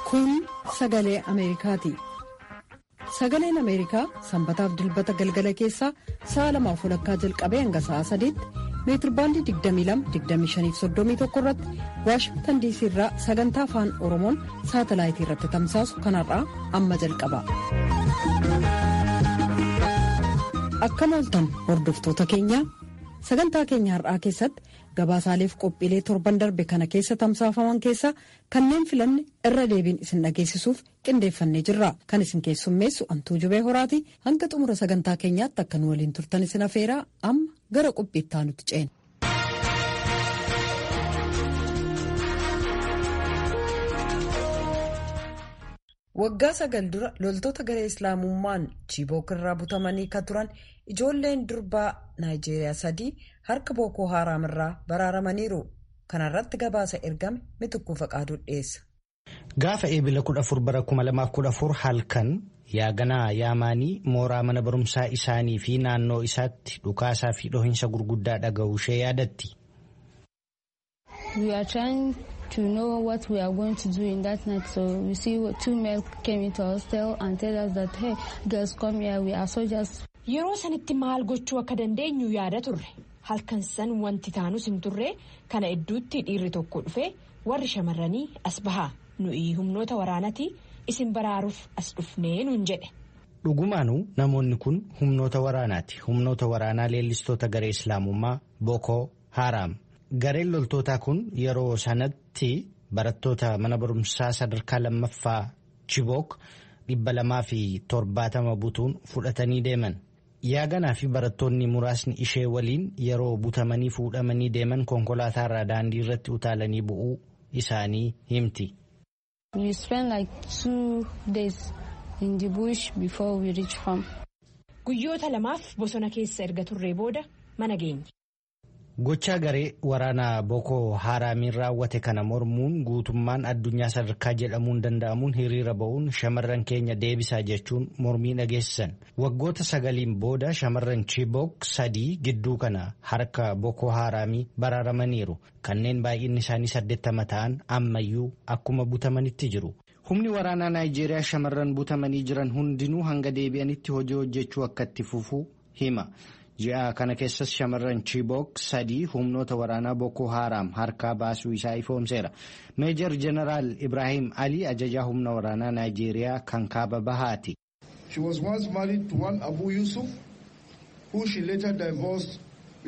Kun sagalee Ameerikaati. Sagaleen Ameerikaa sanbataaf dilbata galgala keessaa sa'a lamaaf walakkaa jalqabee hanga sa'a sadiitti meetirbaandii 22-25-31 irratti waashingtan diisii irraa sagantaa afaan oromoon saatalaayitii irratti tamsaasu kanarraa amma jalqaba. Akkam ooltan hordoftoota keenyaa sagantaa keenya har'aa keessatti gabaasaaleef qophiilee torban darbe kana keessa tamsaafaman keessaa kanneen filanne irra deebiin isin dhageessisuuf qindeeffannee jirra kan isin keessummeessu antuu jubee horaati hanga xumura sagantaa keenyaatti akka nu waliin turtan isin afeeraa amma gara qophiittaa nutti ceena. waggaa sagal dura loltoota garee islaamummaan chiibook irraa butamanii kan turan ijoolleen durbaa naayijeeriyaa sadii harka bookoo haaraam irraa baraaramaniiru kanarratti gabaasa ergame mitukkuu faqaaduu dhiyeessa. gaafa eebila 14 bara 2014 halkan yaaganaa yaamaanii mooraa mana barumsaa isaanii fi naannoo isaatti dhukaasaa fi dhohinsa gurguddaa dhaga'uu ishee yaadatti. to know what we are going to do in that night. So we see two men came into our hostel and tell us that, hey, girls come here, we are soldiers. Yeroo sanitti maal gochuu akka dandeenyu yaada turre. Halkan san wanti taanus hin turre kana idduutti dhiirri tokko dhufe warri shamarranii as bahaa nuyi humnoota waraanati isin baraaruuf as dhufnee nuun jedhe. Dhugumaanuu namoonni kun humnoota waraanaati. Humnoota waraanaa leellistoota garee Islaamummaa Boko Haram. Gareen loltootaa kun yeroo sanatti barattoota mana barumsaa sadarkaa lammaffaa Chibook dhibba lamaa fi torbaatama butuun fudhatanii deeman. Yaaganaa fi barattoonni muraasni ishee waliin yeroo butamanii fuudhamanii deeman konkolaataa irraa daandii irratti utaalanii bu'uu isaanii himti. We spent like two days in the bush before we reach home. Guyyoota lamaaf bosona keessa erga turree booda mana geenye. Gochaa garee waraanaa Boko Haraamiin raawwate kana mormuun guutummaan addunyaa sadarkaa jedhamuun danda'amuun hiriira ba'uun shamarran keenya deebisaa jechuun mormii dhageessisan. Waggoota sagaliin booda shamarran Chibok sadii gidduu kana harka Boko Haraamii baraaramaniiru. Kanneen baay'inni isaanii saddeettama ta'an ammayyuu akkuma butamanitti jiru. Humni waraanaa Naayijeeriyaa shamarran butamanii jiran hundinuu hanga deebi'anitti hojii hojjechuu akka itti fufuu hima. ji'a kana keessas shamarran Chibok sadii humnoota waraanaa Boko Haram harkaa baasuu isaa ifoomseera. Meejar Jeneraal Ibrahim Ali ajajaa humna waraanaa Naayijeeriyaa kan kaaba bahaati. She was once married to one Abu Yusuf who she later divorced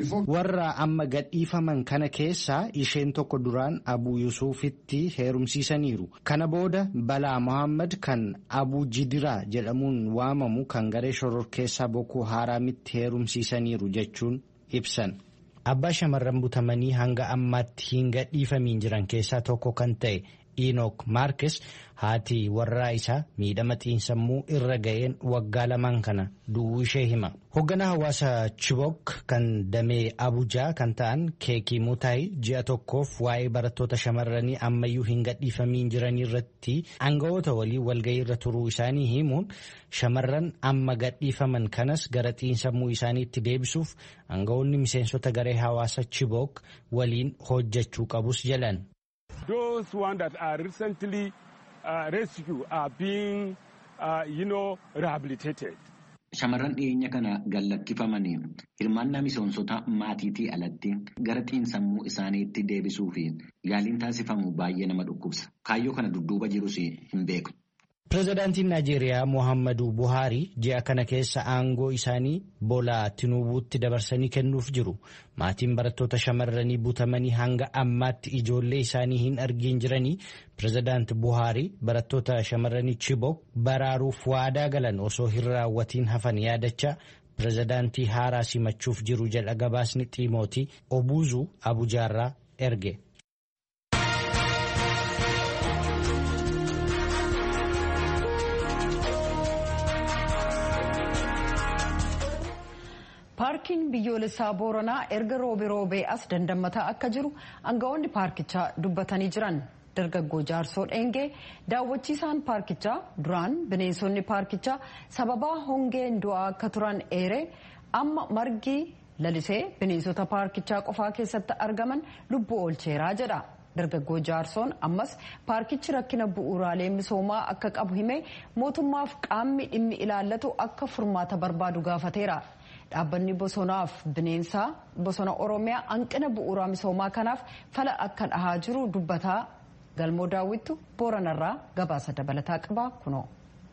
Warra amma gadhiifaman kana keessaa isheen tokko duraan Abu Yusufitti heerumsiisaniiru. Kana booda Balaa Mohaammed kan Abu Jidiraa jedhamuun waamamu kan garee shororkeessaa Boko Haraamitti heerumsiisaniiru jechuun ibsan. Abbaa shamarran butamanii hanga ammaatti hin gadhiifamiin jiran keessaa tokko kan ta'e Enook Maarkes haati warraa isaa miidhama xiinsammuu irra ga'een waggaa lamaan kana du'uu ishee hima. Hoogganaa hawaasa Chibok kan damee Abujaa kan ta'an Keekii Mutaayi ji'a tokkoof waa'ee barattoota shamarranii ammayyuu hin gadhiifamiin jiranii irratti aangawoota walii walga'ii irra turuu isaanii himuun shamarran amma gadhiifaman kanas gara xiinsammuu isaaniitti deebisuuf aangawoonni miseensota garee hawaasa Chibok waliin hojjechuu qabus jedhan. Those ones that are recently uh, rescued are being, uh, you know, rehabilitated. Shamarran dhiyeenya kana gallakkifamanii hirmaannaa miseensota maatiitii alatti gara xiinsammuu isaaniitti deebisuu fi yaaliin taasifamu baay'ee nama dhukkubsa. Kaayyoo kana dudduuba jirus hin beeku. Pireezidaantiin Naayijeeriyaa Mohaammaduu Buhaarii ji'a kana keessa aangoo isaanii Boolaa Tinuubuutti dabarsanii kennuuf jiru. Maatiin barattoota shamarranii butamanii hanga ammaatti ijoollee isaanii hin argin jiranii pireezidaanti Buhaarii barattoota shamarranii Chibok baraaruuf waadaa galan osoo hin raawwatiin hafan yaadachaa pireezidaantii haaraa simachuuf jiru jedha gabaasni Xiimootii Obuuzuu Abujaarraa erge. paarkiin biyyoolessaa booranaa erga roobee roobee as dandamataa akka jiru aangawoonni paarkichaa dubbatanii jiran dargaggoo jaarsoo dheengee daawwachiisaan paarkichaa duraan bineensonni paarkichaa sababaa hongeen du'aa akka turan eeree amma margi lalisee bineensota paarkichaa qofaa keessatti argaman lubbuu oolcheeraa jedha dargaggoo jaarsoon ammas paarkichi rakkina bu'uuraalee misoomaa akka qabu hime mootummaaf qaamni dhimmi ilaallatu akka furmaata barbaadu gaafateera. dhaabbanni bosonaaf bineensaa bosona oromiyaa hanqina bu'uuraa misoomaa kanaaf fala akka dhahaa jiru dubbataa galmoo daawwittu booranarraa gabaasa dabalataa qaba kunoo.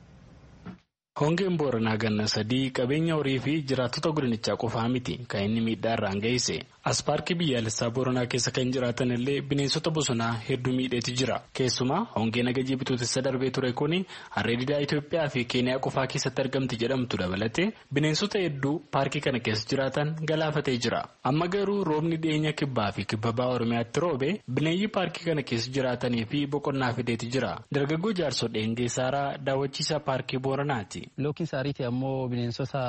hongeen booranaa ganna sadii qabeenya horii fi jiraattota godinichaa qofaa miti kan inni miidhaa irraan geesse as paarkii biyyaalessaa booranaa keessa kan jiraatan illee bineensota bosonaa hedduu miidheeti jira keessumaa hongee nagajii bitootessa darbee ture kun harree didaa itoophiyaa fi keeniyaa qofaa keessatti argamti jedhamtu dabalate bineensota hedduu paarkii kana keessa jiraatan galaafatee jira amma garuu roobni dhiyeenya kibbaa fi kibba bahaa oromiyaatti roobe bineeyyi paarkii kana keessa jiraatanii fi boqonnaa fideeti jira dargaggoo jaarsoo dheengeessaaraa daawwachiisaa paarkii booranaati. Lookiin saariitii ammoo bineensota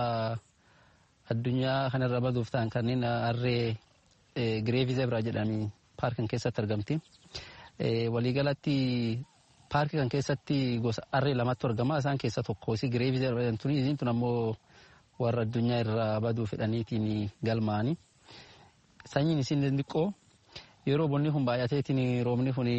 addunyaa kanarra baduuf ta'an kanneen harree gireevii zebraa jedhanii paarkii keessatti argamti. Waliigalatti paarkii kan keessatti gosa harree lamatu argama. Isaan keessaa tokko si gireevii zebraa jedhamtuni. Isiin tun ammoo warra addunyaa irraa baduu fedhaniitiin galmaani. Sanyiin isiin xixiqqoo yeroo bonni kun baay'ateetiin roobni kun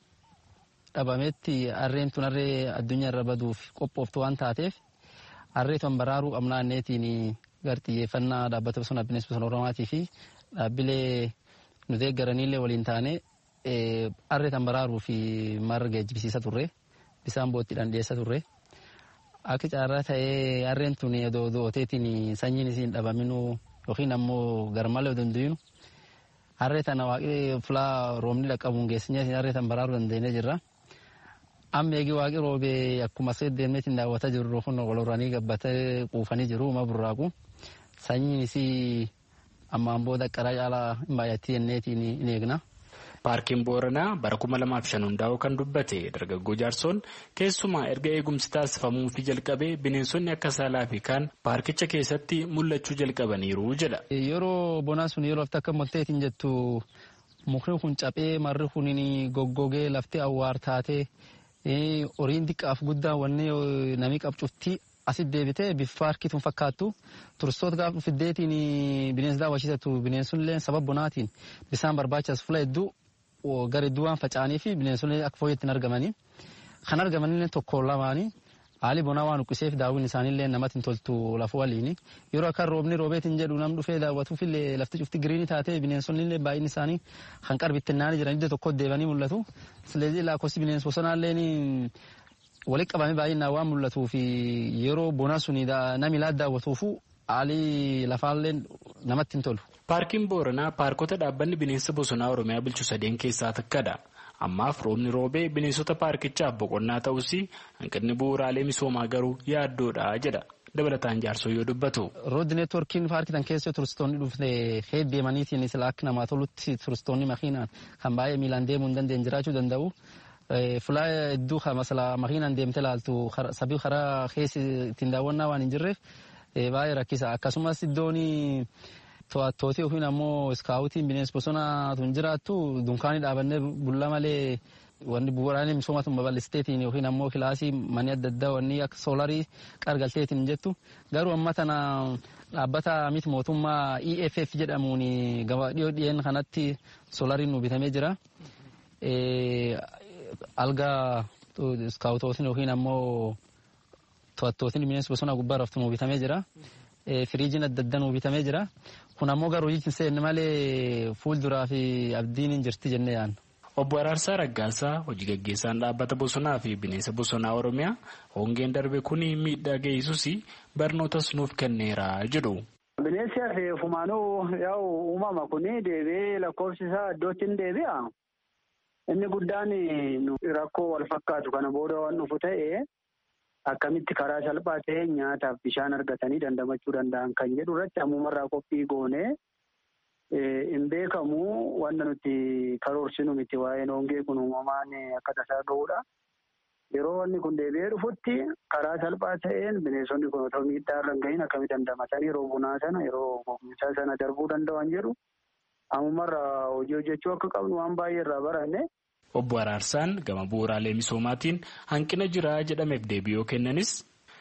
dhabametti harreen tun harree addunyaa irra baduuf qophooftu waan taateef harree tun baraaruu qabnaanneetiin gar xiyyeeffannaa dhaabbata bosona bineensa bosona oromaatii fi dhaabbilee nu deeggaraniillee waliin taane harree tan baraaruu fi marga geejjibsiisa turre bisaan boottiidhaan dhiyeessa turre. Akka caarraa ta'ee harreen tun dooteetiin sanyiin isiin dhabaminuu yookiin ammoo garmalee danduyinu harree tana waaqii fulaa roobni dhaqqabuun geessinyee harree tan baraaruu dandeenyee jirra. amma eegi waaqi roobee akkuma seet deemneetiin daawwataa jirru kun waloranii gabbatee quufanii jiru uma burraaqu sanyiin isii ammaan booda qaraa caalaa hin baay'atti jenneetiin hin eegna. Paarkiin Booranaa bara kuma lamaaf shan hundaa'uu kan dubbate dargaggoo jaarsoon keessumaa erga eegumsi taasifamuu fi jalqabee bineensonni akka saalaa fi kaan paarkicha keessatti mul'achuu jalqabaniiru jedha. Yeroo bonaa sun yeroo lafti akka molteetiin jettu mukni kun caphee marri kun goggogee lafti awwaar taatee horiin xiqqaaf guddaa wanni namni qabcuftii asit deebitee bifa paarkii tun fakkaattu turistoota gaafa fiddeetiin bineensa daawwachiisatu bineensonni sababa bonaatiin bisaan barbaachisu fula hedduu gara hedduu waan faca'anii fi bineensonni akka fooyyatti hin argamanii kan argamanillee tokko lamaanii haali bonaa waan uqqiseef daawwin isaaniillee namatti hin toltu lafa waliini yeroo akka roobni roobeetiin jedhu nam dhufee daawwatuufillee lafti cufti giriinii taatee bineensonnillee baay'inni isaanii kan qarbittinnaanii jiran iddoo tokkotti deebanii mul'atu sileezii lakkoofsi bineensa bosonaalleen walitti qabamee baay'inaan waan mul'atuu fi yeroo bonaa suni nami ilaa daawwatuufu haalli lafaallee namatti hin tolu. Paarkiin Booranaa paarkota dhaabbanni bineensa bosonaa Oromiyaa bulchu sadeen keessaa takkadha. Ammaaf roobni roobee bineensota paarkichaaf boqonnaa ta'us hanqinni bu'uuraalee misoomaa garuu yaaddoodha jedha. Dabalataan jaarsoo yoo dubbatu. Rooddi neetwoorkiin paarkii tan keessa turistoonni dhufne heeddeemaniitiin sila akka namaa tolutti turistoonni makiinaan kan baay'ee miilaan deemuu hin dandeenye jiraachuu danda'u. Fulaa hedduu masala makiinaan deemte laaltu sabii karaa keessa ittiin daawwannaa waan hin jirreef baay'ee rakkisa. Akkasumas iddoon to'attootii yookiin ammoo iskaawutiin bineensa bosonaa tun jiraattu dunkaanii dhaabannee bulla malee wanni bu'uuraalee misooma tun babal'isteetiin yookiin ammoo kilaasii manni adda addaa wanni akka soolarii qargalteetiin hin jettu garuu amma tana dhaabbata miti mootummaa EFF jedhamuun gaba dhiyoo dhiyeen kanatti soolariin nu bitamee jira. Alga iskaawutootiin yookiin ammoo to'attootiin bineensa bosonaa gubbaa raftu nu bitamee jira. Firiijiin adda addaa nu bitamee jira. Kun ammoo garuu hin seenne malee fuulduraa fi abdiin hin jirti jennee yaadna. Obbo Araarsaa Raggaasaa hojii gaggeessaan dhaabbata bosonaa fi bineensa bosonaa Oromiyaa hongeen darbe kun miidhaa geessus barnootas nuuf kenneera jedhu. Bineensi hafe fumaanuu yaa'u uumama kun deebi'ee lakkoofsi isaa iddootti hin deebi'a. Inni guddaan rakkoo wal fakkaatu kana booda waan dhufu ta'e akkamitti karaa salphaa ta'e nyaataaf bishaan argatanii dandamachuu danda'an kan jedhu irratti ammumarraa qophii goonee hin beekamu wanta nuti karoorsinu miti waa'een hongee kun uumamaan akka tasaa ga'uudha. Yeroo wanni kun deebi'ee dhufutti karaa salphaa ta'een bineensonni kun otoo miidhaa irra hin gahin akkamitti dandamatanii yeroo bunaa sana yeroo gogiinsaa sana darbuu danda'an jedhu ammumarraa hojii hojjechuu akka qabnu waan baay'ee irraa baranne. Obbo Araarsaan gama bu'uuraalee misoomaatiin hanqina jira jedhameef deebii yoo kennanis.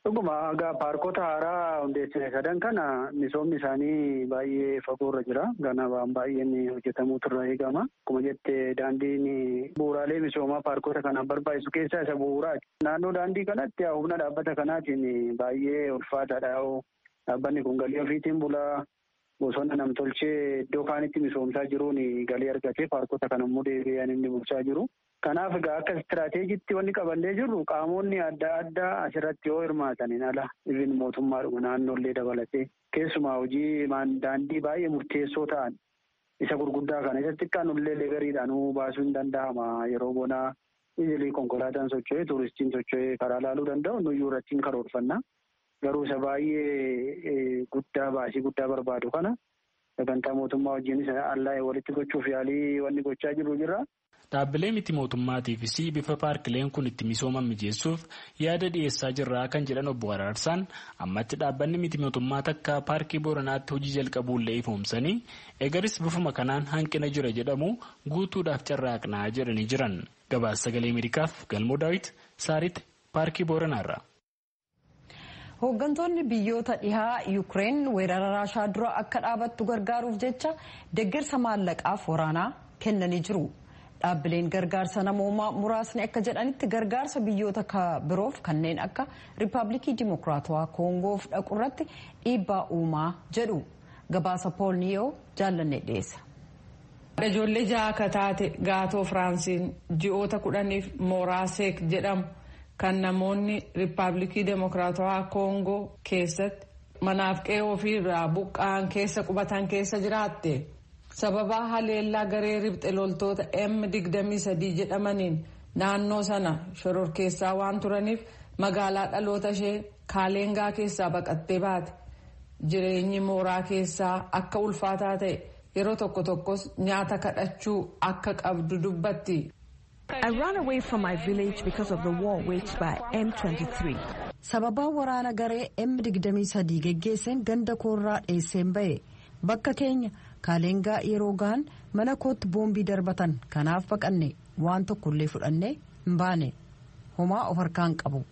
Dhuguma egaa paarkota haaraa hundeessine sadan kana misoomni isaanii baay'ee fagoorra jira. Ganabaan baay'een hojjetamuutu irraa eegama. Akkuma jette daandiin bu'uuraalee misoomaa paarkota kanaan barbaachisu keessaa isa bu'uuraati. Naannoo daandii kanatti humna dhaabbata kanaatiin baay'ee ulfaataadha. Dhaabbanni kun galii ofiitiin bulaa bosona namtolchee iddoo kaanitti misoomsaa jiruun galii argatee paarkota kana immoo deebi'an inni bulchaa jiru. Kanaaf egaa akka istiraateejiitti wanni qabannee jirru qaamonni adda addaa asirratti yoo hirmaataniin ala ibin mootummaadhuma naannoollee dabalatee keessumaa hojii daandii baay'ee murteessoo ta'an isa gurguddaa kana isa xiqqaanullee legariidhaanuu baasuu hin danda'ama yeroo bonaa isilii konkolaataan socho'ee tuuristiin socho'ee karaa laaluu danda'u nuyyuu irratti hin karoorfanna. Garuu isa baay'ee guddaa baasii guddaa barbaadu kana sagantaa mootummaa wajjinis allaa'ee walitti gochuuf yaalii wanni gochaa jiru jira. Dhaabbilee miti mootummaatiifis bifa paarkileen kun itti misooman mijeessuuf yaada dhiyeessaa jirraa kan jedhan obbo Araarsaan ammatti dhaabbanni miti mootummaa takka paarkii Booranaatti hojii jalqabuullee ifoomsanii egaris bifuma kanaan hanqina jira jedhamu guutuudhaaf carraaqnaa jedhanii jiran. Gabaasa sagalee Ameerikaaf Galmoo Daawit Saaritti paarkii Booranaarra. Hooggantoonni biyyoota dhihaa Yuukireen weerara Raashaa dura akka dhaabattu gargaaruuf jecha deeggarsa maallaqaaf waraanaa kennanii jiru. Dhaabbileen gargaarsa namoomaa muraasni akka jedhanitti gargaarsa biyyoota biroof kanneen akka Riippaabilikii Dimokiraatawaa Koongoof dhaqu irratti dhiibbaa uumaa jedhu. Gabaasa Pool Niyoo jaallannee dhiyeessa. Ijoollee ja'a akka taate gaatoo Firaansiin ji'oota kudhaniif mooraa seek jedhamu kan namoonni Riippaabilikii Dimokiraatawaa Koongoo keessatti manaaf qe'ee ofiirraa buqqa'an keessa qubatan keessa jiraatte. sababaa haleellaa garee ribxe loltoota M23 jedhamaniin naannoo sana shororkeessaa waan turaniif magaalaa dhaloota ishee kaaleengaa keessaa baqattee baate jireenyi mooraa keessaa akka ulfaataa ta'e yeroo tokko tokkos nyaata kadhachuu akka qabdu dubbatti. I ran away from my village because of the war waged by M23. Sababaa waraana garee M23 geggeesseen ganda koorraa dheesseen ba'e bakka keenya. kaaleengaa yeroo gahan mana kootti boombii darbatan kanaaf baqanne waan tokkollee fudhanne hin baane homaa of harkaan qabu.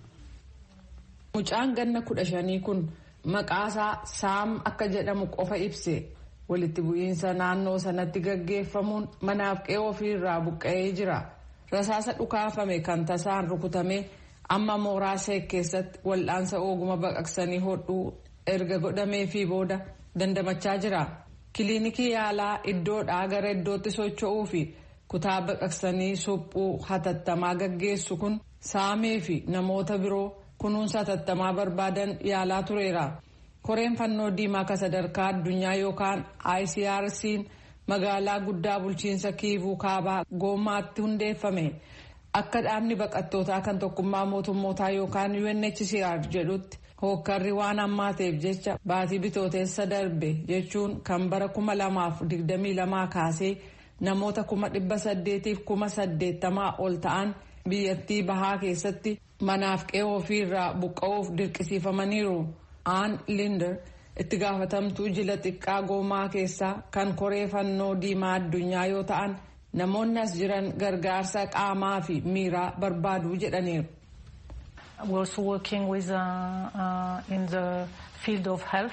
Mucaan ganna kudha shanii kun maqaasaa saam akka jedhamu qofa ibse walitti bu'iinsa naannoo sanatti gaggeeffamuun manaaf qe'ee ofiirraa buqqa'ee jira. Rasaasa dhukaafame kan tasaan rukutame amma mooraa seek keessatti wal'aansa ooguma baqaqsanii hodhuu erga godhamee fi booda dandamachaa jira. Kiliinikii yaalaa iddoodhaa gara iddootti socho'uu fi kutaa baqaqsanii suphuu hatattamaa gaggeessu kun saamee fi namoota biroo kunuunsa hatattamaa barbaadan yaalaa tureera. Koreen fannoo diimaa ka sadarkaa addunyaa yookaan ICRC'n magaalaa guddaa bulchiinsa kiivuu kaabaa goomaatti hundeeffame. Akka dhaabni baqattootaa kan tokkummaa mootummootaa yookaan UNHCR jedhutti. hookkarri waan hammaateef jecha baatii bitooteessa darbe jechuun kan bara kuma lamaaf digdamii lamaa kaasee namoota kuma dhibba saddeetiif kuma saddeettamaa ol ta'an biyyattii bahaa keessatti manaaf qe'ee ofiirraa buqqa'uuf dirqisiifamaniiru aan linder itti gaafatamtuu jila xiqqaa goomaa keessaa kan koree fannoo diimaa addunyaa yoo ta'an namoonni as jiran gargaarsa qaamaa fi miiraa barbaaduu jedhaniiru. We're also working with uh, uh, in the field of health,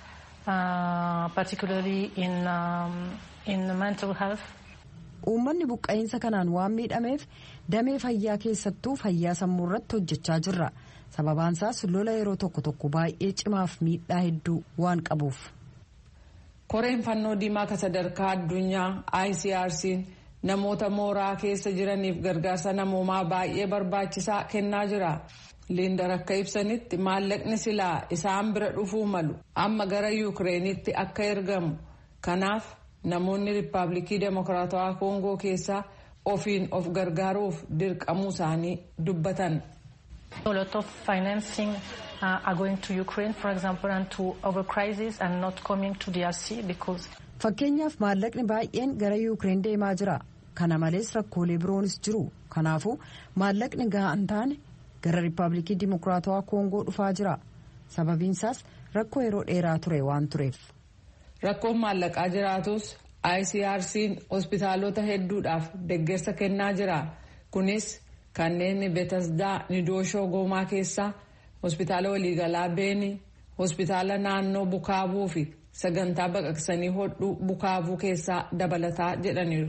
uh, particularly in um, in mental health. Uummanni buqqa'iinsa kanaan waan miidhameef damee fayyaa keessattuu fayyaa sammuu irratti hojjechaa jirra. Sababaan isaas lola yeroo tokko tokko baay'ee cimaaf miidhaa hedduu waan qabuuf. Koreen fannoo diimaa ka sadarkaa addunyaa ICRC'n namoota mooraa keessa jiraniif gargaarsa namoomaa baay'ee barbaachisaa kennaa jira. Liindar akka ibsanitti maallaqni silaa isaan bira dhufuu malu amma gara yuukireenitti akka ergamu kanaaf namoonni riippaabilikii demokiraatawaa koongoo keessaa ofiin of gargaaruuf dirqamuu isaanii dubbatan. A lot of financing uh, are going to Ukraine, for example, and to other crises and not coming to DRC because. Fakkeenyaaf maallaqni baay'een gara yuukireen deemaa jira. Kana malees rakkoolee biroonis jiru. Kanaafuu maallaqni gahaa hin taane gara riippaabilikii dimokiraatawaa koongoo dhufaa jira. Sababiin isaas rakkoo yeroo dheeraa ture waan tureef. Rakkoon maallaqaa jiraatus ICRC'n hospitaalota hedduudhaaf deeggarsa kennaa jira. Kunis kanneen Betasdaa Nidooshoo Goomaa keessaa hospitaala waliigalaa beeni hospitaala naannoo bukaabuu fi sagantaa baqaqsanii hodhuu bukaabuu keessaa dabalataa jedhaniiru.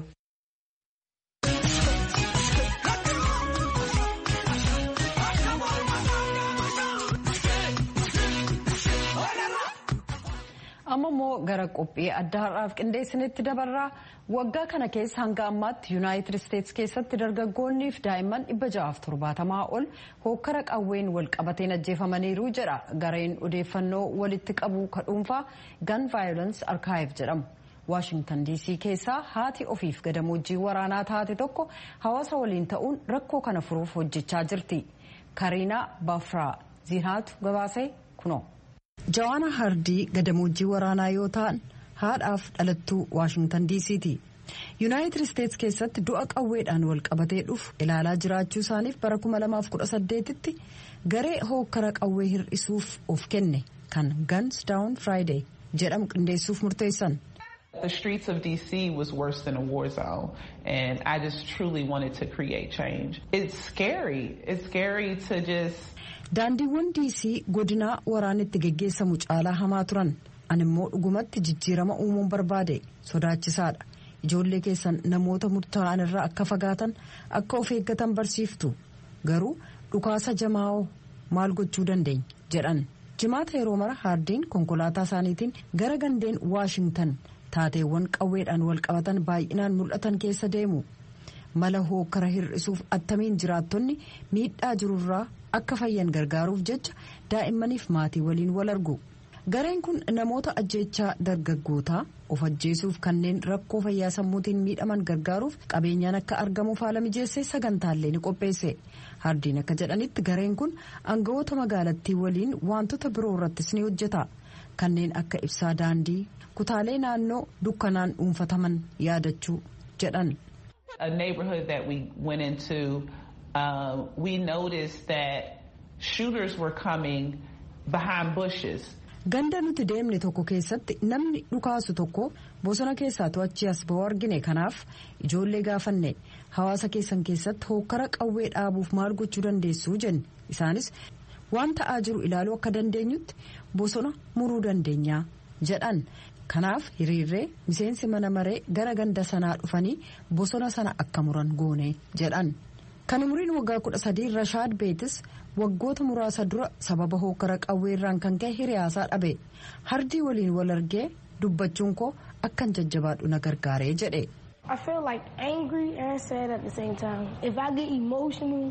amma immoo gara qophii adda har'aaf qindeessinitti dabarraa waggaa kana keessa hanga ammaatti yuunaayitid isteetsi keessatti dargaggoonniif daa'imman dhibba ja'aaf torbaatamaa ol hookkara qawween wal qabateen ajjeefamaniiru jedha gareen odeeffannoo walitti qabu kadhuunfaa gan vaayolans arkaayiv jedhamu. waashingtan diisii keessaa haati ofiif gadamoojiin waraanaa taate tokko hawaasa waliin ta'uun rakkoo kana furuuf hojjechaa jirti kariinaa baafraa ziinaatu gabaasee kunoo. jawaana hardii gadamoojjii waraanaa yoo ta'an haadhaaf dhalattuu waashingtan diisiiti yuunaayitid isteetsi keessatti du'a qawweedhaan wal qabatee dhufu ilaalaa jiraachuu isaaniif bara 2018tti garee hookkara qawwee hir'isuuf of kenne kan guns down friday jedhamu qindeessuuf murteessan. The streets of DC was worse than a war zone, and I just truly wanted to create change. It's scary. It's scary to just. Daandiiwwan diisii godinaa waraanitti geggeessamu caalaa hamaa turan animmoo dhugumatti jijjiirama uumuun barbaade sodaachisaadha ijoollee keessan namoota murtaa'an irraa akka fagaatan akka of eeggatan barsiiftu garuu dhukaasa jamaa'oo maal gochuu dandeenya jedhan jimaata yeroo mara haardiin konkolaataa isaaniitiin gara gandeen waashingtan taateewwan qawweedhaan wal qabatan baay'inaan mul'atan keessa deemu mala hookkara hir'isuuf attamiin jiraattonni miidhaa jirurraa akka fayyan gargaaruuf jecha daa'immaniif maatii waliin wal argu gareen kun namoota ajjeechaa dargaggootaa of ajjeesuuf kanneen rakkoo fayyaa sammuutiin miidhaman gargaaruuf qabeenyaan akka argamuuf haala mijeessee sagantaallee ni qopheesse hardiin akka jedhanitti gareen kun aangawoota magaalattii waliin wantoota biroo irrattis ni hojjeta kanneen akka ibsaa daandii kutaalee naannoo dukkanaan dhuunfataman yaadachuu jedhan. A neighborhood that we went into, uh, we noticed that shooters were coming behind bushes. Ganda nuti deemne tokko keessatti namni dhukaasu tokko bosona keessaa to'achii as ba'uu argine kanaaf ijoollee gaafanne hawaasa keessan keessatti hookkara qawwee dhaabuuf maal gochuu dandeessu jenne isaanis waan ta'aa jiru ilaaluu akka dandeenyutti bosona muruu dandeenyaa jedhan kanaaf hiriirree miseensi mana maree gara ganda sanaa dhufanii bosona sana akka muran goone jedhan kan umriin waggaa kudha sadii rashaad beetis waggoota muraasa dura sababa hookkara qawweerraan kan ka'e hiriyaasaa dhabe hardii waliin wal argee dubbachuun koo akkan jajjabaadhu na gargaaree jedhe. I feel like angry and sad at the same time. If I get emotional,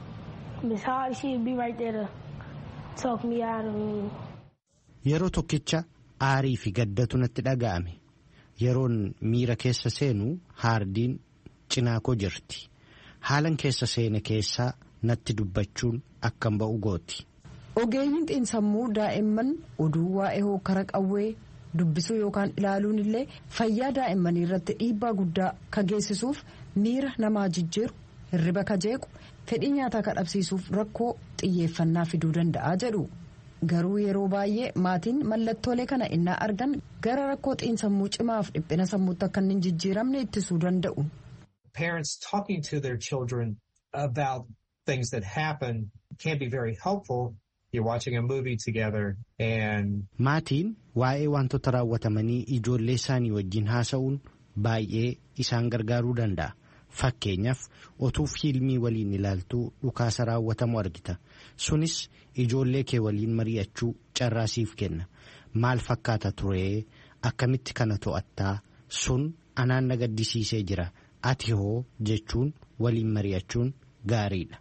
Miss Hardy she'd be right there to talk me out of me. Yeroo tokkicha aarii fi gaddatu natti dhaga'ame yeroon miira keessa seenu haardiin cinaa koo jirti haalan keessa seene keessaa natti dubbachuun akkan ba'u gooti. Ogeeyyiin xiinsammuu daa'imman oduu waa'ee hookkara qawwee dubbisuu yookaan ilaaluun illee fayyaa daa'immanii irratti dhiibbaa guddaa ka geessisuuf miira namaa jijjiiru hirriba ka jeequ fedhii nyaataa ka dhabsiisuuf rakkoo xiyyeeffannaa fiduu danda'a jedhu. garuu yeroo baay'ee maatiin mallattoolee kana innaa argan gara rakkoo xiinsammuu cimaaf dhiphina sammuutti akka hin jijjiiramne ittisuu danda'u. Parents talking to their children about things that happen can be very helpful. You're watching a movie together and. Maatiin waa'ee wantoota raawwatamanii ijoollee isaanii wajjin haasa'uun baay'ee isaan gargaaruu danda'a. Fakkeenyaaf otuu fiilmii waliin ilaaltuu dhukaasa raawwatamu argita. Sunis ijoollee kee waliin mari'achuu carraasiif kenna. Maal fakkaata turee akkamitti kana to'attaa sun anaan na gaddisiisee jira. Ati hoo jechuun waliin mari'achuun gaariidha.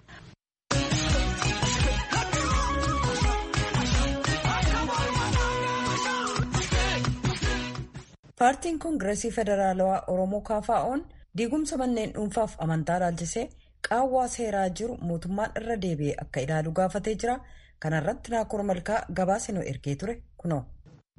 paartiin koongireesii federaalawaa oromoo kaafaa'oon diigumsa manneen dhuunfaaf amantaa ilaalchisee qaawwaa seeraa jiru mootummaan irra deebi'ee akka ilaalu gaafatee jira kanarratti naakoor malkaa gabaasa nu ergee ture kunoo.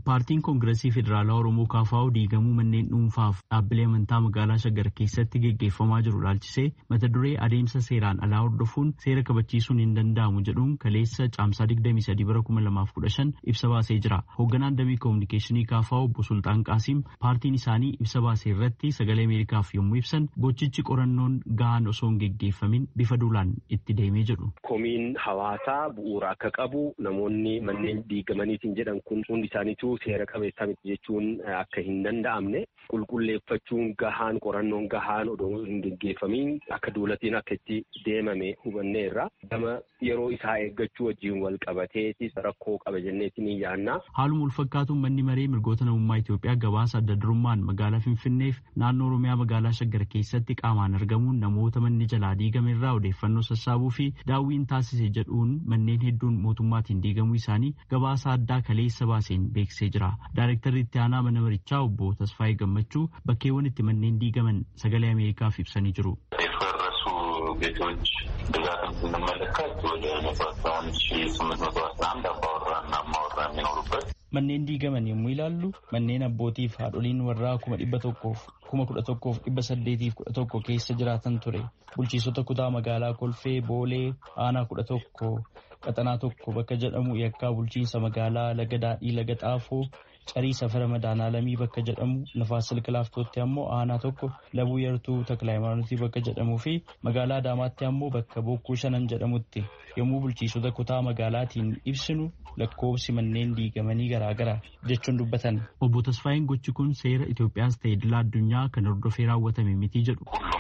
Paartiin Koongireesii Federaalaa Oromoo KFO diigamuu manneen dhuunfaaf dhaabbilee amantaa magaalaa Shaggar keessatti geggeeffamaa jiru ilaalchisee mata duree adeemsa seeraan alaa hordofuun seera kabachiisuun hin danda'amu jedhuun kaleessa caamsaa 23 bara 2015 ibsa baasee jira. Hoogganaan damee koominikeeshinii KFO obbo Sultaan Qaasiim paartiin isaanii ibsa baasee irratti sagalee Ameerikaaf yommuu ibsan gochichi qorannoon gahaan osoo hin geggeeffamin bifa duulaan itti deemee jedhu. Komiin hawaasaa bu'uura akka qabu namoonni manneen diigamaniitiin jedhan kun hundi isaaniitu seera qabeessaa miti jechuun akka hin danda'amne qulqulleeffachuun gahaan qorannoon gahaan odoo hin geggeeffamiin akka duulatiin akka itti deemame hubanneerra gama yeroo isaa eeggachuu wajjin wal qabateetis rakkoo qaba jenneetiin yaanna. Haaluma wal fakkaatuun manni maree mirgoota namummaa Itoophiyaa gabaasa adda durummaan magaalaa Finfinneef naannoo Oromiyaa magaalaa Shaggar keessatti qaamaan argamuun namoota manni jalaa diigame irraa odeeffannoo sassaabuu fi daawwiin taasise jedhuun manneen hedduun mootummaatiin diigamuu isaanii gabaasa addaa kaleessa baaseen beeksisee jira. Daarektarri itti aanaa mana marichaa obbo Tasfaayee Gammachuu bakkeewwan itti manneen diigaman sagalee Ameerikaaf ibsanii jiru. ቤቶች ብዛትን ስንመለከት ወደ መቶ አስራ አንድ ሺ ስምንት መቶ አስራ አንድ አባወራና እማወራ የሚኖሩበት manneen diigaman yommuu ilaallu manneen abbootiif haadholiin warraa kuma dhibba tokkoof kuma kudha tokkoof dhibba saddeetiif kudha tokko keessa jiraatan ture bulchiisota kutaa magaalaa kolfee boolee aanaa kudha tokko qaxanaa tokko bakka jedhamu yakkaa bulchiinsa magaalaa laga daadhii laga xaafoo carii safara madaanaalamii bakka jedhamu nafaas silka laaftootti ammoo aanaa tokko labuu yartuu takla hayimaanotii bakka jedhamuu fi magaalaa adaamaatti ammoo bakka bokkuu shanan jedhamutti yommuu bulchiisota kutaa magaalaatiin ibsinu lakkoobsi manneen diigamanii garaagara jechuun dubbatan. Obbo Tasfaayeen gochi kun seera Itoophiyaas ta'e idila addunyaa kan hordofee raawwatame miti jedhu.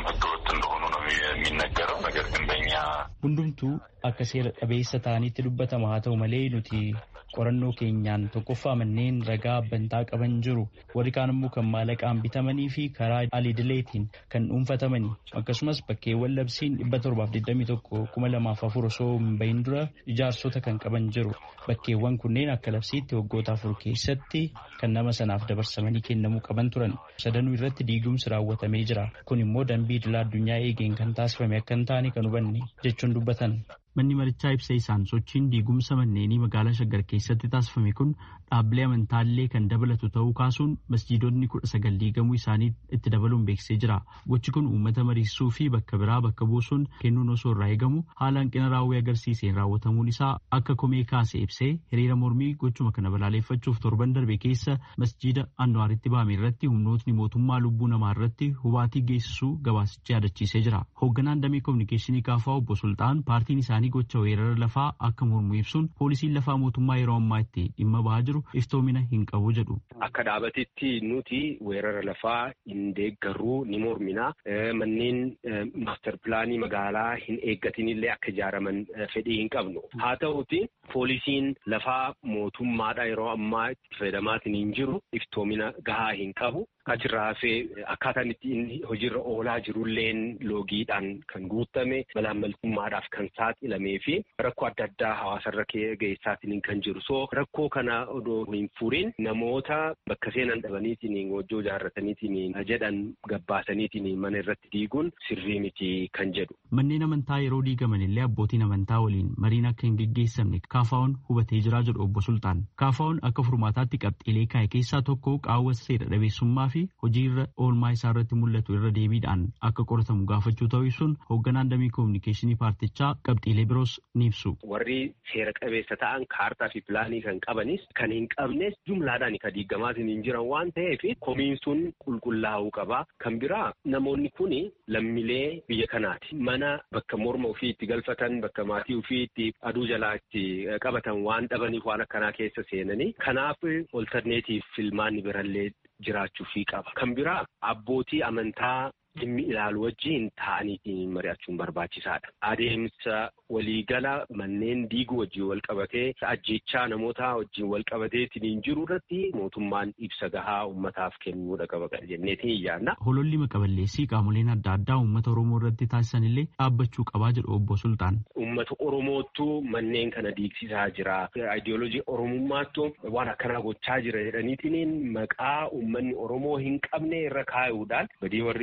የሚነገረው ነገር ግን በእኛ hundumtuu akka seera qabeessa ta'anitti dubbatama haa ta'u malee nuti qorannoo keenyaan tokkoffaa manneen ragaa bantaa qaban jiru warri kaan immoo kan maallaqaan bitamanii fi karaa alidileetiin kan dhuunfatamanii akkasumas bakkeewwan labsiin dhibba torbaaf digdamii tokko kuma lamaaf afur osoo hin bahin dura ijaarsota kan qaban jiru bakkeewwan kunneen akka labsiitti waggoota afur keessatti kan nama sanaaf dabarsamanii kennamuu qaban turan sadanuu irratti diigumsi raawwatamee jira kun immoo dambii idila addunyaa eegeen kan taasifame akka hin taane kan hubanne jechuun dubbatan. Manni marichaa ibsa isaan sochiin diigumsa manneenii magaalaa Shaggar keessatti taasifame kun dhaabbilee amantaallee kan dabalatu ta'uu kaasuun masjiidonni kudha sagal diigamuu isaanii itti dabaluun beeksisee jira. Gochi kun uummata mariisisuu fi bakka biraa bakka buusuun kennuun osoo irraa eegamu haala hanqina raawwii agarsiiseen raawwatamuun isaa akka komee kaase ibsee hiriira mormii gochuma kana balaaleffachuuf torban darbe keessa masjiida Anwaaritti bahame irratti humnootni mootummaa lubbuu namaa irratti hubaatii geessisuu gabaasichi yaadachiisee jira. Hoogganaan damee koominikeeshinii kaafaa obbo Sultaan paartiin isaanii gocha weerara lafaa akka mormu ibsuun poolisiin lafaa mootummaa yeroo ammaa itti dhimma bahaa jiru iftoomina hin qabu jedhu. Akka dhaabatetti nuti weerara lafaa hin deeggarruu ni mormina. Manneen maaster pilaanii magaalaa hin eeggatinillee akka ijaaraman fedhii hin qabnu. Haa ta'uti poolisiin lafaa mootummaadha yeroo ammaa itti fayyadamaatiin hin jiru iftoomina gahaa hin qabu. Achirraa hafee akkaataan itti inni hojiirra oolaa jirulleen loogiidhaan kan guutame malaammaltummaadhaaf kan saaxilamee fi rakkoo adda addaa hawaasarra geessaatiin kan jiru. So rakkoo kana odoo hin furiin namoota bakka seenan dhabaniitiin hojii ijaarrataniitiin jedhan gabbaasaniitiin mana irratti diiguun sirrii miti kan jedhu. Manneen amantaa yeroo diigaman illee abbootiin amantaa waliin mariin akka hin geggeessamne kaafaa'uun hubatee jiraa jedhu obbo Sultaan. Kaafaa'uun akka furmaataatti qabxiilee kaa'e keessaa tokko qaawwa seera dhabeessummaa fi hojii irra oolmaa isaa irratti mul'atu irra deebiidhaan akka qoratamu gaafachuu ta'uu ibsuun hoogganaan damee koominikeeshinii paartichaa qabxiilee biroos ni ibsu. Warri seera qabeessa ta'an kaartaa fi pilaanii kan qabanis kan hin qabnes jumlaadhaan kan diigamaatiin hin jiran waan ta'eef komiin sun qulqullaa'uu qaba. Kan biraa namoonni kun lammilee biyya kanaati. Mana bakka morma ofii itti galfatan bakka maatii ofii itti aduu jalaa itti qabatan waan dhabaniif waan akkanaa keessa seenanii kanaaf olterneetiif filmaanni birallee jiraachuu fi qaba. Kan biraa abbootii amantaa dhimmi ilaalu wajjin ta'aniitiin mari'achuun barbaachisaadha. Adeemsa waliigala manneen diiguu wajjin wal qabatee ajjechaa namoota wajjin wal qabateetiin jiru irratti mootummaan ibsa gahaa uummataaf kennuudha qaba jenneetiin yaadna. Hololli maqaballeessii qaamoleen adda addaa uummata Oromoo irratti taasisan illee dhaabbachuu qabaa jedhu obbo Sultaan. Uummata Oromoottu manneen kana diigsisaa jira. Ayidiyooloojii Oromummaattu waan akkanaa gochaa jira jedhaniitiin maqaa uummanni Oromoo hin qabne irra kaa'uudhaan badii warri mootummaa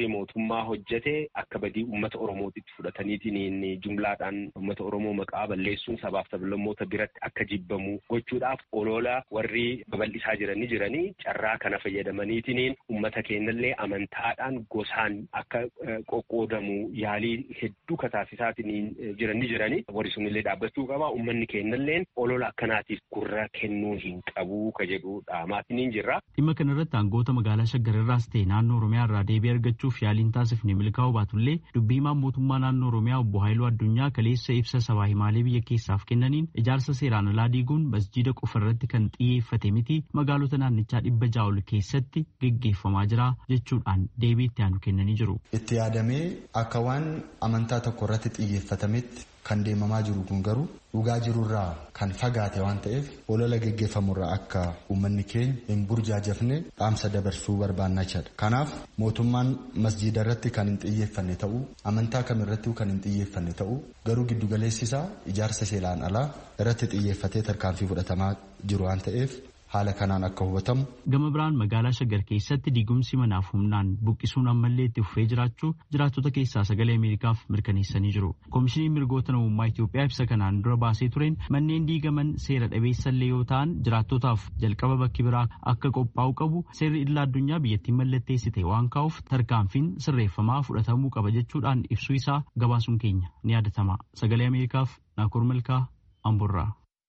mootummaa hojjete akka badii uummata oromootitti fudhataniitiin jumlaadhaan uummata oromoo maqaa balleessuun sabaaf sablammoota biratti akka jibbamu gochuudhaaf olola warri babal'isaa jiranii jiranii carraa kana fayyadamaniitiin uummata keenyallee amantaadhaan gosaan akka qoqqoodamu yaalii hedduu kataasisaatiin jiranii jiranii warri sunillee dhaabbachuu qaba uummanni keenyalleen olola akkanaatiif gurra kennuu hin qabu ka jedhudha maatiin jirra. Dhimma kanarratti aangoota magaalaa Shaggarirraas ta'e naannoo Oromiyaa irraa deebii argachuuf yaaliin taasifne milkaa'uu baatullee dubbii himaan mootummaa naannoo Oromiyaa obbo Haayiluu Addunyaa kaleessa ibsa sabaa himaalee biyya keessaaf kennaniin ijaarsa seeraan alaa diiguun masjiida qofa irratti kan xiyyeeffate miti magaalota naannichaa dhibba ja'a ol keessatti geggeeffamaa jira jechuudhaan deebii itti aanu kennanii jiru. Itti yaadamee akka waan amantaa tokko irratti xiyyeeffatametti kan deemamaa jiru kun garuu dhugaa jirurraa kan fagaate waan ta'eef olola geggeeffamurraa akka uummanni keenya hin burjaajafne dhaamsa dabarsuu barbaannaa jira. Kanaaf mootummaan masjiida irratti kan hin xiyyeeffanne ta'uu amantaa kamirratti kan hin xiyyeeffanne ta'uu garuu giddugaleessi isaa ijaarsa seeraan alaa irratti xiyyeeffatee tarkaanfii fudhatamaa jiru waan ta'eef haala kanaan akka hubatamu. Gama biraan magaalaa Shaggar keessatti diigumsi manaaf humnaan buqqisuun ammallee itti fufee jiraachuu jiraattota keessaa sagalee Ameerikaaf mirkaneessanii jiru. Koomishiniin mirgoota namummaa Itoophiyaa ibsa kanaan dura baasee tureen manneen diigaman seera dhabeessallee yoo ta'an jiraattotaaf jalqaba bakki biraa akka qophaa'u qabu seerri idila addunyaa biyyattiin mallatteessite waan kaa'uuf tarkaanfiin sirreeffamaa fudhatamuu qaba jechuudhaan ibsuu isaa gabaasuun keenya ni yaadatama. Sagalee Ameerikaaf Naakur Malkaa Amburraa.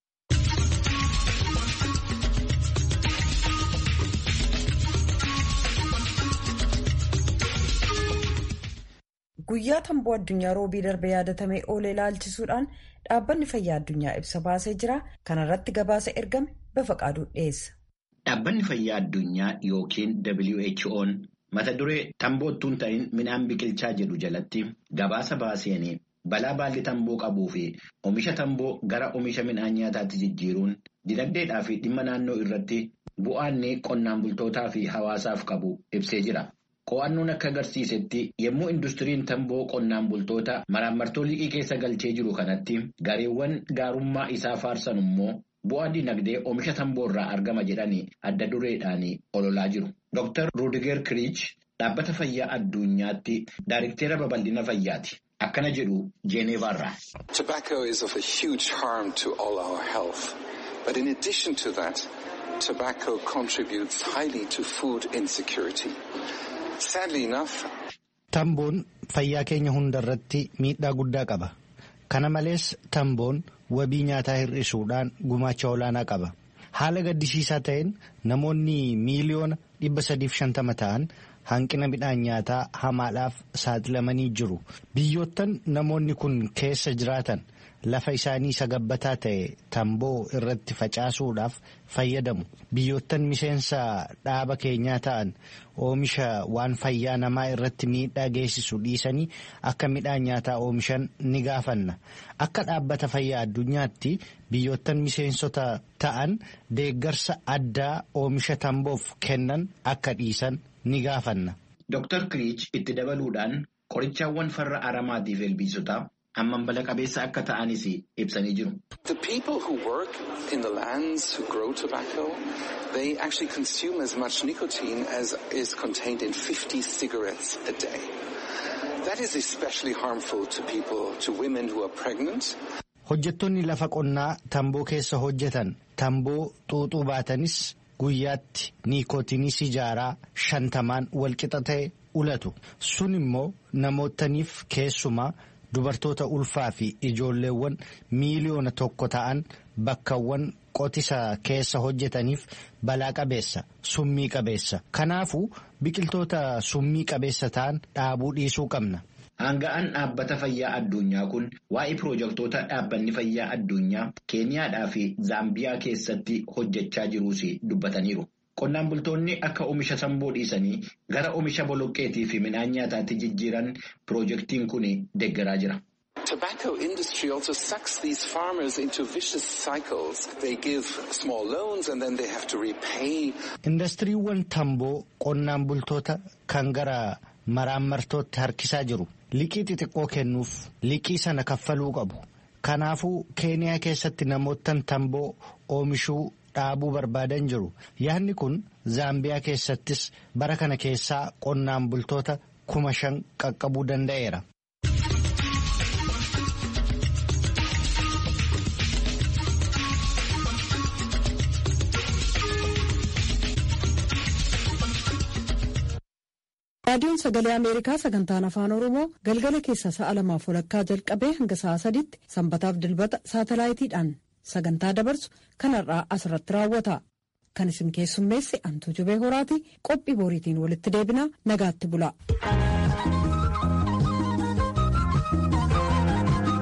Guyyaa tamboo addunyaa roobii darbe yaadatamee oolee ilaalchisuudhaan dhaabbanni fayyaa addunyaa ibsa baasee jira. Kana irratti gabaasa ergame bafaqaaduu dhiyeessa. Dhaabbanni fayyaa addunyaa yookiin WHO'n mata duree tamboottuun ta'in midhaan biqilchaa jedhu jalatti gabaasa baaseen balaa baalli tamboo qabuu fi oomisha tamboo gara oomisha midhaan nyaataatti jijjiiruun dinagdeedhaa fi dhimma naannoo irratti bu'aanni qonnaan bultootaa fi hawaasaaf qabu ibsee jira. Qo'annoon akka agarsiisetti yommuu industiriin tamboo qonnaan bultoota maraamartoo liqii keessa galchee jiru kanatti gareewwan gaarummaa isaa faarsan immoo bu'aa dinagdee oomisha tamboo irraa argama jedhanii adda dureedhaan ololaa jiru. Dr. Rudiger Kirich dhaabbata fayyaa addunyaatti daariktera babal'ina fayyaati. Akkana jedhu Jeeneevaarraa. Tobacco is of a huge harm to all our health. But in addition to that, tobacco contributes highly to food insecurity. Tamboon fayyaa keenya hundarratti miidhaa guddaa qaba. Kana malees tamboon wabii nyaataa hir'isuudhaan gumaacha olaanaa qaba. Haala gaddisiisaa ta'een namoonni miiliyoona dhibba sadiif shantama ta'an hanqina midhaan nyaataa hamaadhaaf saaxilamanii jiru. Biyyoottan namoonni kun keessa jiraatan lafa isaanii sagabbataa ta'e tamboo irratti facaasuudhaaf fayyadamu. Biyyoottan miseensa dhaaba keenyaa ta'an oomisha waan fayyaa namaa irratti miidhaa geessisu dhiisanii akka midhaan nyaataa oomishan ni gaafanna. Akka dhaabbata fayyaa addunyaatti biyyoottan miseensota ta'an deeggarsa addaa oomisha tamboof kennan akka dhiisan ni gaafanna. Dr. Kirich itti dabaluudhaan qorichaawwan farra aramaatiif ilbiisotaa amman bala qabeessa akka ta'anis ibsanii jiru. The people who work in the lands who grow tobacco, they actually consume as much nicotine as is contained in 50 cigarettes a day. That is especially harmful to people, to women who are pregnant. Hojjettoonni lafa qonnaa tamboo keessa hojjetan tamboo xuuxuu baatanis guyyaatti niikootinii sijaaraa shantamaan walqixa ta'e ulatu. Sun immoo namootaniif keessumaa dubartoota ulfaa fi ijoolleewwan miiliyoona tokko ta'an bakkawwan qotisa keessa hojjetaniif balaa qabeessa summii qabeessa kanaafuu biqiltoota summii qabeessa ta'an dhaabuu dhiisuu qabna. Aanga'aan dhaabbata fayyaa addunyaa kun waa'ee piroojektota dhaabbanni fayyaa addunyaa keeniyaadhaa fi zaambiyaa keessatti hojjechaa jiruus dubbataniiru. Qonnaan bultoonni akka oomisha tamboo dhiisanii gara oomisha boloqqeetii fi midhaan nyaataatti jijjiiran piroojeektiin kun deeggaraa jira. Tobacco industry also sucks these farmers into vicious cycles. They give small loans and then they have to repay. Indastiriiwwan tamboo qonnaan bultoota kan gara maraammartootti harkisaa jiru. Liqii xixiqqoo kennuuf liqii sana kaffaluu qabu. Kanaafuu keeniyaa keessatti namoottan tamboo oomishuu dhaabuu barbaadan jiru. Yaadni kun Zaambiyaa keessattis bara kana keessaa qonnaan bultoota kuma shan qaqqabuu danda'eera. raadiyoon sagalee ameerikaa sagantaan afaan oromoo galgala keessa sa'a lamaaf walakkaa jalqabee hanga sa'a sadiitti sanbataaf dilbata saatalaayitiidhaan sagantaa dabarsu kanarraa asirratti raawwata kan isin keessummeesse antuu jubee horaati qophii boriitiin walitti deebinaa nagaatti bula.